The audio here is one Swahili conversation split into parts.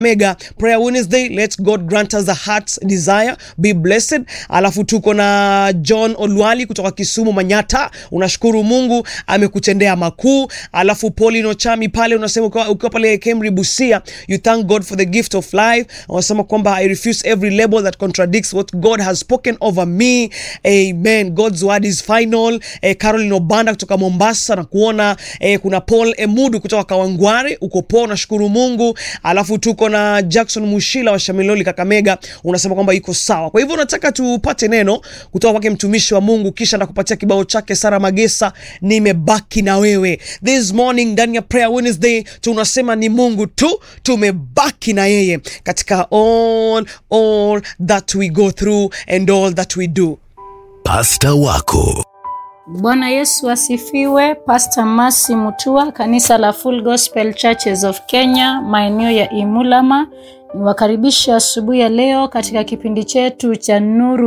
Mega Prayer Wednesday, let God grant us a heart's desire, be blessed. Alafu tuko na John Olwali kutoka Kisumu Manyata, unashukuru Mungu amekutendea makuu. Alafu Paulino Chami pale unasema ukiwa ukiwa pale Kemri Busia, you thank God for the gift of life. Unasema kwamba I refuse every label that contradicts what God has spoken over me. Amen. God's word is final. Eh, Caroline Obanda kutoka Mombasa na kuona eh, kuna Paul Emudu kutoka Kawangware, uko poa, unashukuru Mungu. Alafu tuko na Jackson Mushila wa Shamiloli Kakamega, unasema kwamba iko sawa. Kwa hivyo nataka tupate neno kutoka kwake mtumishi wa Mungu, kisha ndakupatia kibao chake Sara Magesa, nimebaki na wewe. This morning ndani ya Prayer Wednesday tunasema ni Mungu tu, tumebaki na yeye katika all all that we go through and all that we do. Pasta wako Bwana Yesu asifiwe. Pastor Masi Mutua, kanisa la Full Gospel Churches of Kenya, maeneo ya Imulama. Niwakaribisha asubuhi ya leo katika kipindi chetu cha Nuru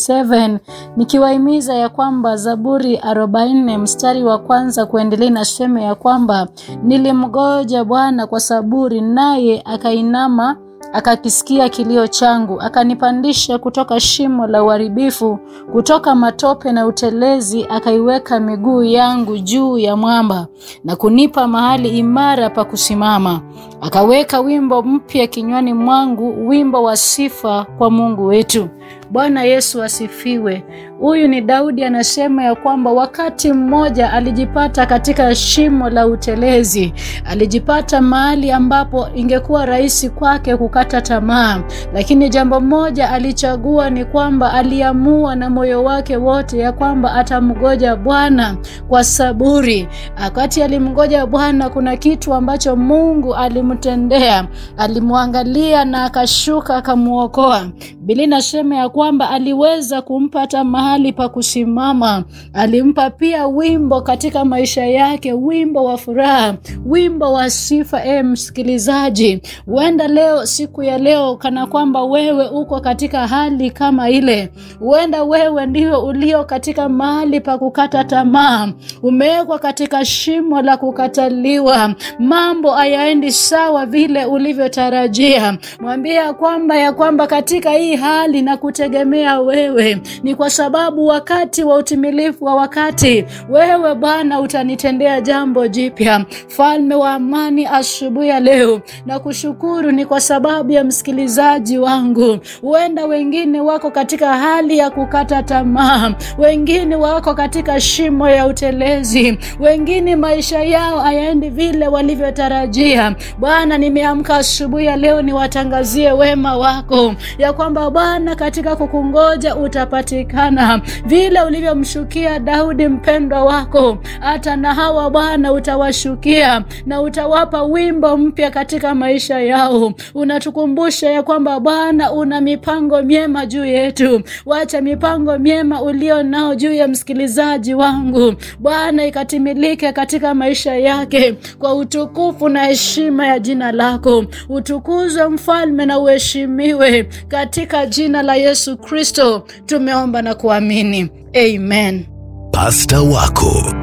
47 nikiwahimiza ya kwamba Zaburi 44 mstari wa kwanza kuendelea inasema ya kwamba nilimgoja Bwana kwa saburi, naye akainama akakisikia kilio changu, akanipandisha kutoka shimo la uharibifu, kutoka matope na utelezi, akaiweka miguu yangu juu ya mwamba na kunipa mahali imara pa kusimama. Akaweka wimbo mpya kinywani mwangu, wimbo wa sifa kwa Mungu wetu. Bwana Yesu asifiwe. Huyu ni Daudi anasema ya kwamba wakati mmoja alijipata katika shimo la utelezi, alijipata mahali ambapo ingekuwa rahisi kwake kukata tamaa, lakini jambo moja alichagua ni kwamba aliamua na moyo wake wote ya kwamba atamgoja Bwana kwa saburi. Wakati alimgoja Bwana, kuna kitu ambacho Mungu alimtendea, alimwangalia na akashuka akamwokoa. Biblia inasema ya kwamba aliweza kumpata mahali pa kusimama. Alimpa pia wimbo katika maisha yake, wimbo wa furaha, wimbo wa sifa. E msikilizaji, huenda leo, siku ya leo, kana kwamba wewe uko katika hali kama ile, huenda wewe ndio ulio katika mahali pa kukata tamaa, umewekwa katika shimo la kukataliwa, mambo hayaendi sawa vile ulivyotarajia. Mwambie ya kwamba ya kwamba katika hii hali na kutegemea wewe ni kwa sababu wakati wa utimilifu wa wakati wewe Bwana utanitendea jambo jipya. Falme wa amani, asubuhi ya leo na kushukuru ni kwa sababu ya msikilizaji wangu. Huenda wengine wako katika hali ya kukata tamaa, wengine wako katika shimo ya utelezi, wengine maisha yao hayaendi vile walivyotarajia. Bwana, nimeamka asubuhi ya leo niwatangazie wema wako ya kwamba Bwana katika kukungoja utapatikana vile ulivyomshukia Daudi mpendwa wako, hata na hawa Bwana utawashukia na utawapa wimbo mpya katika maisha yao. Unatukumbusha ya kwamba Bwana una mipango myema juu yetu. Wacha mipango myema ulio nao juu ya msikilizaji wangu Bwana ikatimilike katika maisha yake kwa utukufu na heshima ya jina lako. Utukuzwe mfalme na uheshimiwe katika jina la Yesu Kristo tumeomba na kuamini, amen. pasta wako